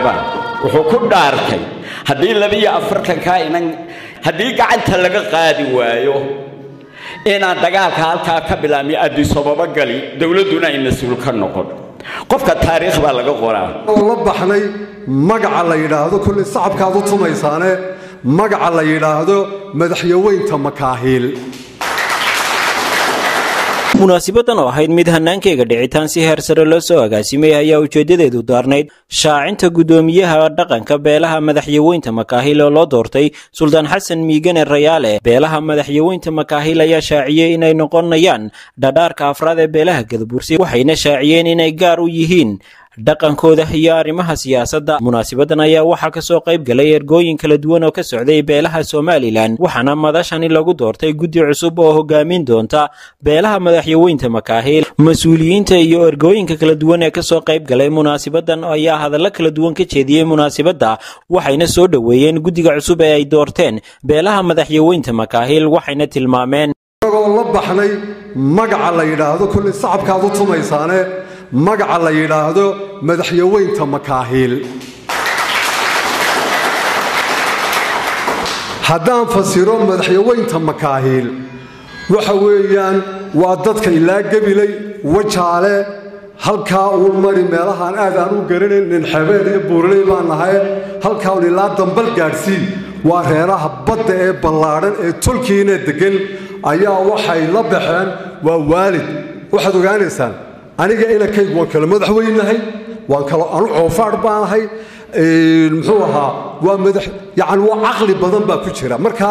saleebaan wuxuu ku dhaartay haddii labiyo afartankaa inan haddii gacanta laga qaadi waayo inaan dagaalka halkaa ka bilaabmi adisababa gali dowladduna ay mas-uul ka noqon qofka taariikh baa laga qoraa oo la baxnay magaca la yidhaahdo kullay sacabkaad u tumaysaane magaca la yidhaahdo madaxyaweynta makaahiil munaasibadan oo ahayd mid hannaankeyga dhicitaan si heer sare loo soo agaasimay ayaa ujeeddadeedu daarnayd shaacinta guddoomiyaha dhaqanka beelaha madaxyaweynta makaahil oo loo doortay suldaan xasan miigane rayaale beelaha madaxyaweynta makaahil ayaa shaaciyey inay noqonayaan dhadhaarka afraad ee beelaha gadabursi waxayna shaaciyeen inay gaar u yihiin dhaqankooda iyo arrimaha siyaasadda munaasibadan ayaa waxaa kasoo qayb galay ergooyin kala duwan oo ka socday beelaha somalilan waxaana madashani lagu doortay guddi cusub oo hogaamin doonta beelaha madaxyaweynta makaahil mas-uuliyiinta iyo ergooyinka kala duwan ee kasoo qayb galay munaasibadan ayaa hadallo kala duwan ka jeediyey munaasibadda waxayna soo dhoweeyeen guddiga cusub ee ay doorteen beelaha madaxyaweynta makaahil waxayna tilmaameen isagoo la baxnay magaca la yidhaahdo kullay sacabkaad u tumaysaane magaca la yidhaahdo madaxyaweynta makaahiil haddaan fasiro madaxyaweynta makaahiil waxa weeyaan waa dadka ilaa gebilay wajaale halkaa uun mari meelahaan aad aan u garanayn ninxebeed iyo buurley baan nahay halkaa un ilaa dambal gaadhsii waa reeraha badda ee ballaadhan ee tolkiina deggan ayaa waxay la baxeen waa waalid waxaad ogaanaysaan aniga inankaygu waan kala madaxweynahay waan kala anu coofaadh baanahay muxuu ahaa waa madax yacni waa caqli badan baa ku jira marka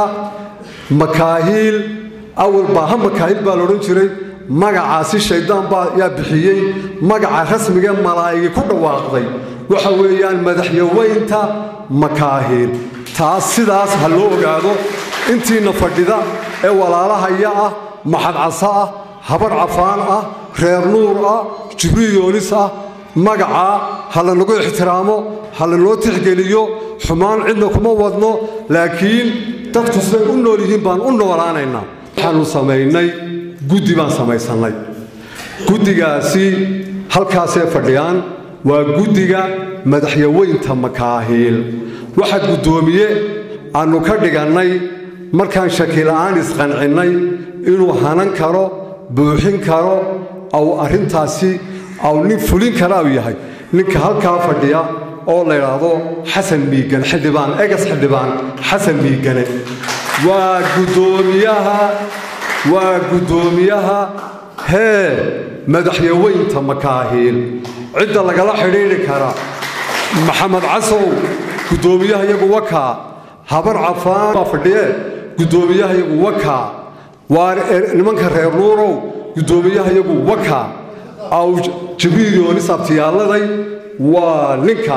makaahiil awal baaha makaahiil baa la odhan jiray magacaasi shaydaan baa yaa bixiyey magaca rasmiga malaa'igi ku dhawaaqday waxa weeyaan madaxyaweynta makaahiil taas sidaas ha loo ogaado intiina fadhida ee walaalahaya ah maxadcasa ah habar cafaan ah reer nuur ah jibriil yoonis ah magacaa ha lanagu ixtiraamo ha lanoo tixgeliyo xumaan cidna kuma wadno laakiin dadku siday u nool yihiin baan u noolaanaynaa waxaannu samaynay guddi baan samaysannay guddigaasi halkaasay fadhiyaan waa guddiga madaxyaweynta makaahiil waxa guddoomiye aannu ka dhigannay markaan shakila'aan isqancinnay inuu hanan karo buuxin karo aw arrintaasi aw nin fulin kara u yahay ninka halkaa fadhiya oo la yidhaahdo xasan miigane xildhibaan egas xildhibaan xasan miigane waa guddoomiyaha waa guddoomiyaha hee madaxyaweynta makaahiil cidda lagala xidhiidhi kara maxamed casow guddoomiyaha iyagu wakaa habar cafaan baa fadhiye guddoomiyaha iyagu wakaa waa nimanka reer nuurow guddoomiyaha iyagu wakaa aw jibriil yoonis abtiyaalladay waa ninka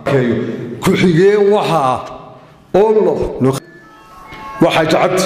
ku-xigeen waxa ah oo waa xaaji cabdi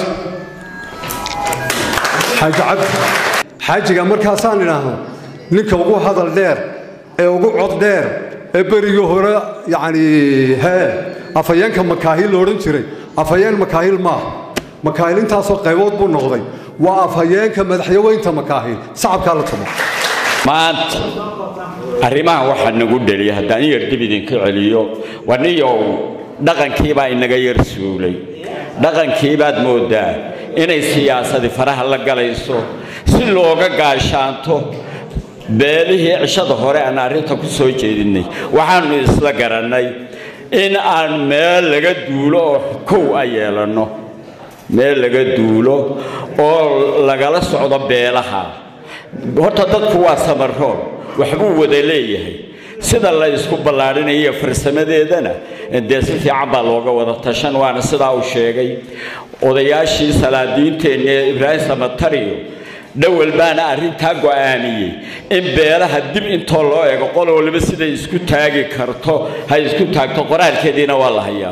xaaji cabdi xaajiga markaasaan idhaahno ninka ugu hadal dheer ee ugu cod dheer ee berigii hore yacni hee afhayeenka makaahiil la odhan jiray afhayeen makaahiil maaha makaahiil intaasoo qaybood buu noqday waa afhayeenka madaxyaweynta makaahiil sacabkaa la tumo maanta arrimaha waxaa nagu dheliya haddaan yar dib idinka celiyo waniyow dhaqankiibaa inaga yar suulay dhaqankiibaad mooddaa inay siyaasadi faraha la galayso si looga gaashaanto beelihii cishada hore aan arrinta ku soo jeedinnay waxaannu isla garannay in aan meel laga duulo oo kow a yeelanno meel laga duulo oo lagala socdo beelaha horta dadku waa samarool waxbuu wada leeyahay sida la isku ballaadhinayo farsamadeedana dee si fiican baa looga wada tashan waana sidaa uu sheegay odayaashii salaadiinteenna ee ibraahim samatariyo dhowal baana arrintaa go'aamiyey in beelaha dib intoo loo eego qol waliba siday isku taagi karto ha isku taagto qoraalkeediina waa la hayaa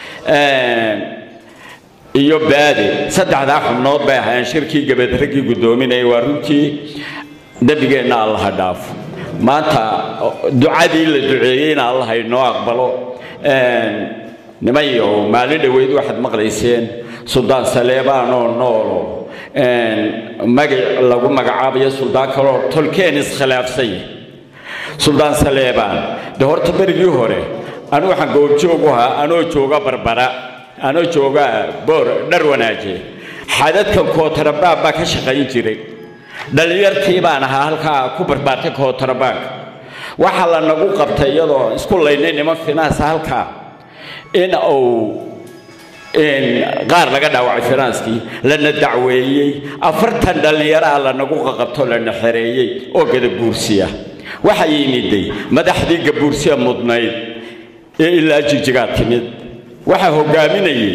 iyo baade saddexdaa xubnood bay ahaayeen shirkii gabad raggii guddoominaya waa runtii dembigeenna allaha dhaafo maanta ducadii la duceeyeyna allaha inoo aqbalo nimayo maalin dhoweyd waxaad maqlayseen suldaan saleebaan oo noolo magac lagu magacaabayo suldaan kaloo tolkeen iskhilaafsan yahay suldaan saleebaan dee horta berigii hore anu waxaan goobjoog u ahaa anoo jooga barbara anoo jooga boor dhar wanaaje xadadkan kootarabaan baa ka shaqayn jiray dhallinyartii baan ahaa halkaa ku barbaartay kootarabaanka waxaa la nagu qabtay iyadoo isku laynay niman finaansa halkaa in uu qaar laga dhaawacay finanskii lana dacweeyey afartan dhallinyaraa lanagu qaqabto lana xereeyey oo gadabuursiya waxaa yimiday madaxdii gabuursiya mudnayd ee ilaa jijigaa timid waxaa hogaaminayay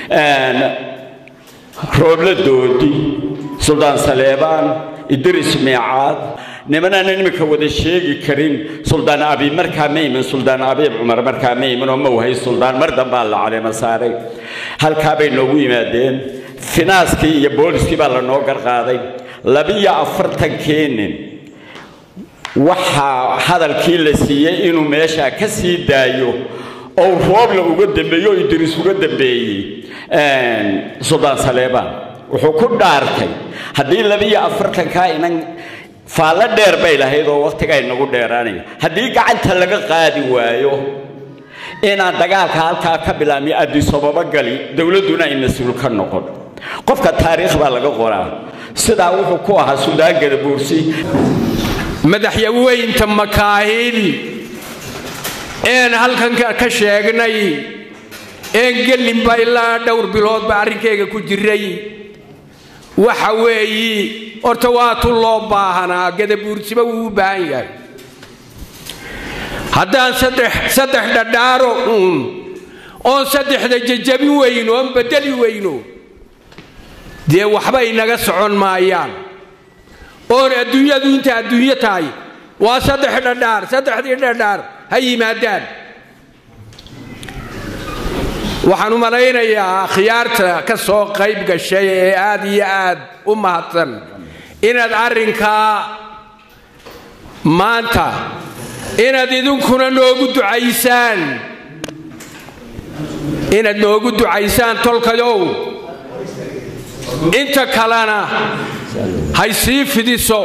roobladoodi suldaan saleebaan idris meecaad nimanaan iminka wada sheegi karin suldaan abi markaa ma imin suldaan abiib cumar markaa ma imin oo ma wahay suldaan mar dambaa la caleema saaray halkaa bay noogu yimaadeen finaaskii iyo booliskii baa lanoo garqaaday labiyo afartankii nin waxaa hadalkii la siiyey inuu meeshaa ka sii daayo oo roobla uga dambeeyo oo idris uga dambeeyey suldaan saleebaan wuxuu ku dhaartay haddii labiyo afartankaa inan faallo dheer bay lahayd oo wakhtiga inagu dheeraanaya haddii gacanta laga qaadi waayo inaan dagaalka halkaa ka bilaabmi adisababa gali dowladduna ay mas-uul ka noqon qofka taariikh baa laga qoraa sidaa wuxuu ku ahaa suldaan gadabuursi madaxyaweynta makaahil een halkan ka sheegnay een gelinba ilaa dhowr biloodba arrinkayga ku jiray waxa weeyi horta waa tu loo baahanaa gadabuursiba wuu u baahan yahay haddaan saddex dhadhaaro uun oon saddexda jajabin weyno oon bedeli weyno dee waxba inaga socon maayaan oon adduunyadu inta adduunyo tahay waa saddex dhadhaar saddexdii dhadhaar ha yimaadaan waxaan u malaynayaa akhyaarta ka soo qayb gashay ee aad iyo aad u mahadsan inaad arrinkaa maanta inaad idinkuna noogu ducaysaan inaad noogu ducaysaan tolkayow inta kalena hay sii fidiso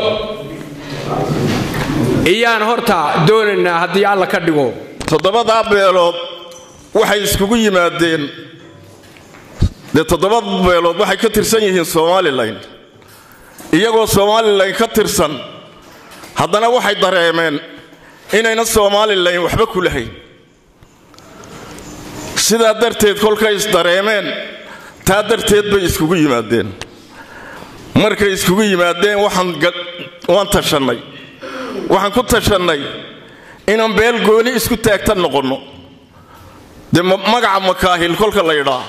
iyaan horta doonaynaa haddii alla ka dhigo toddobadaa beelood waxay iskugu yimaadeen dee toddoba beelood waxay ka tirsan yihiin somalilan iyagoo somalilan ka tirsan haddana waxay dareemeen inayna somalilan waxba ku lahayn sidaa darteed kolkay isdareemeen taa darteed bay iskugu yimaadeen markay iskugu yimaadeen waan tashannay waxaan ku tashannay inaan beel gooni isku taagta noqonno dee magaca makaahil kolka la ydhaa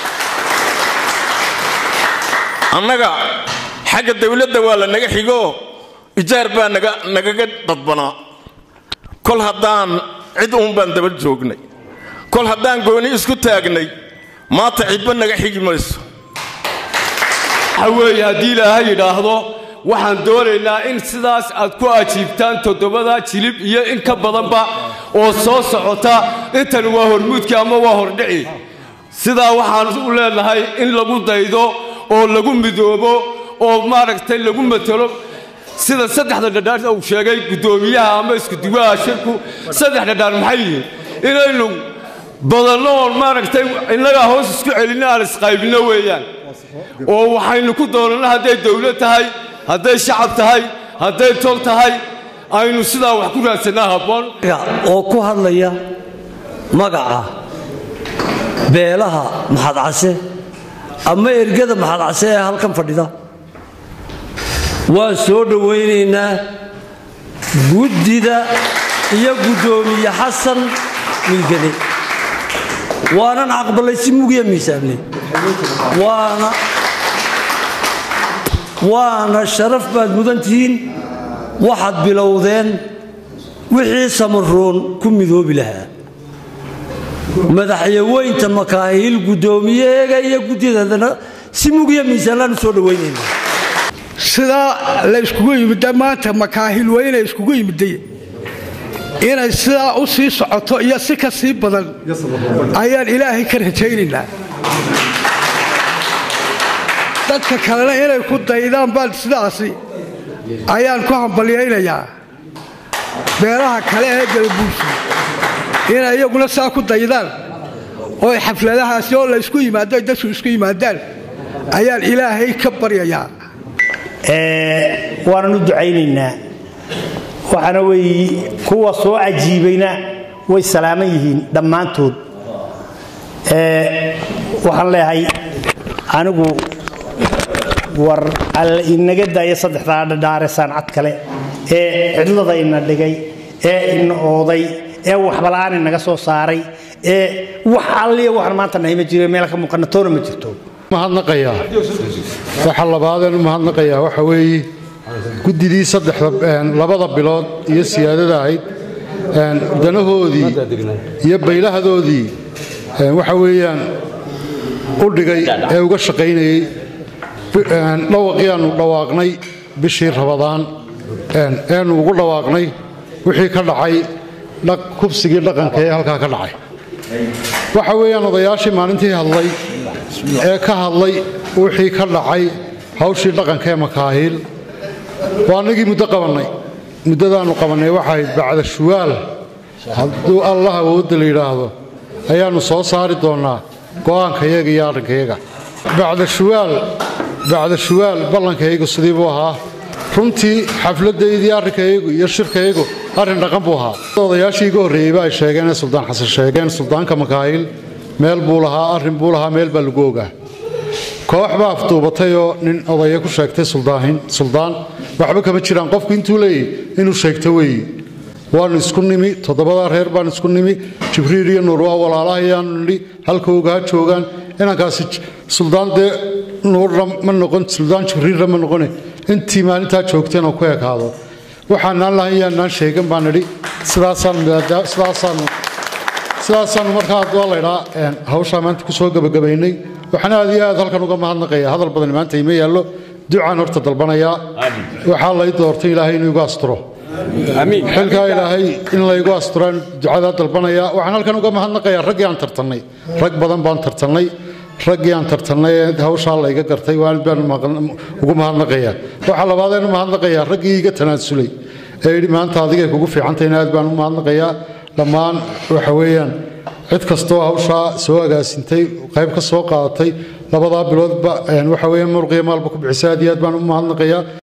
annaga xagga dawladda waa la naga xigoo ijaar baa nagaga dadbanaa kol haddaan cid uun baan daba joognay kol haddaan gooni isku taagnay maanta cidba naga xigi mayso waxa weeye haddii ilaahay yidhaahdo waxaan doonaynaa in sidaas aad ku ajiibtaan toddobada jilib iyo in ka badanba oo soo socota intani waa hormuudkii ama waa hordhici sidaa waxaan u leenahay in lagu daydo oo lagu midoobo oo maaragtay lagu matelo sida saddexda dhadhaar uu sheegay guddoomiyaha ama iskuduwaha shirku saddex dhadhaar maxay yihiin inaynu badanno oon maaragtay innagaa hoos isku celinno aan isqaybinno weeyaan oo waxaynu ku doonanno hadday dawlad tahay hadday shacab tahay hadday tol tahay aynu sidaa wax ku raadsannaa habboon oo ku hadlaya magaca beelaha maxadcase ama ergada maxadcase ee halkan fadhida waan soo dhowaynaynaa guddida iyo guddoomiye xasan milgane waanan aqbalay si mugiya miisaamne waana waana sharaf baad mudan tihiin waxaad bilowdeen wixii samaroon ku midoobi lahaa madaxyaweynta makaahiil guddoomiyeega iyo guddideedana si mugiya miisaanlaan u soo dhowaynayna sidaa la yskugu yimidda maanta makaahil weyne iskugu yimidday inay sidaa u sii socoto iyo si ka sii badan ayaan ilaahay ka rajaynaynaa dadka kalena inay ku daydaan baan sidaasi ayaan ku hambalyaynayaa beelaha kale ee galbuusi inay iyaguna saa ku daydaan oo xafladahaasi oo la isku yimaado ay dadku isku yimaadaan ayaan ilaahay ka baryayaa waanan u ducaynaynaa waxaana weeye kuwa soo cajiibayna way salaaman yihiin dhammaantood waxaan leeyahay anigu war alla inaga daaya saddexdaa dhadhaare saancad kale ee cidlada ina dhigay ee ina ooday ee waxbala'aan inaga soo saaray ee wax alliya waxaan maanta nahay ma jiro meel ka muuqana toona ma jirto mahadnaqayaa waxa labaadeen u mahadnaqayaa waxa weeye guddidii saddexda labada bilood iyo siyaadada ahayd danahoodii iyo baylahadoodii waxa weeyaan u dhigay ee uga shaqaynayey dhawaqii aanu dhawaaqnay bishii rabadaan eenu ugu dhawaaqnay wixii ka dhacay kubsigii dhaqanka ee halkaa ka dhacay waxa weeyaan odayaashii maalintii hadlay ee ka hadlay wixii ka dhacay hawshii dhaqanka ee makaahiil waa annagii muddo qabannay muddadaannu qabannay waxahayd bacda shuwaal hadduu allah awoodda la yidhaahdo ayaannu soo saari doonnaa go'aankayaga iyo arrinkayaga bacda shuwaal bacda shuwaal ballankaygu sidii buu ahaa runtii xafladdaydii arrinkaygu iyo shirkaygu arrin dhaqan buu ahaa odayaashii iga horreeyeyba ay sheegeen ee suldaan xasan sheegeen suldaanka makaahiil meel buu lahaa arrin buu lahaa meel baa lagu ogaa koox baa afduubatay oo nin odaya ku sheegtay suldaan waxba kama jiraan qofku intuu leeyahy inuu sheegto weeyi waannu isku nimi toddobadaa reer baan isku nimi jibriil iyo nuur waa walaalahayaanu nidhi halka ogaha joogaan inankaasi suldaan dee nuurna ma noqon suldaan jibriilna ma noqone intii maalintaa joogteen oo ku ekaado waxaanaan lahayn yaanaan sheegan baan nidhi sidaasaanu sidaasaannu markaa haddua laydhaa hawshaa maanta ku soo gebagabaynay waxaan aad iyo aad halkan uga mahadnaqayaa hadal badan maanta ima yaallo ducaan horta dalbanayaa waxaa lay doortay ilaahay inuu igu asturo xilkaa ilaahay in laygu asturaan ducadaa dalbanayaa waxaan halkan uga mahadnaqayaa raggii aan tartannay rag badan baan tartannay raggii aan tartannay ee hawshaa layga gartay waan baan ugu mahadnaqayaa waxaa labaadeen u mahadnaqayaa raggii iga tanaasulay ee yidhi maanta adigay kugu fiicantayna aad baan u mahadnaqayaa dhammaan waxa weeyaan cid kastoo hawshaa soo agaasintay qayb ka soo qaadatay labadaa biloodba waxa weeyaan muruqiya maalba ku bixisay aad iyo aad baan u mahadnaqayaa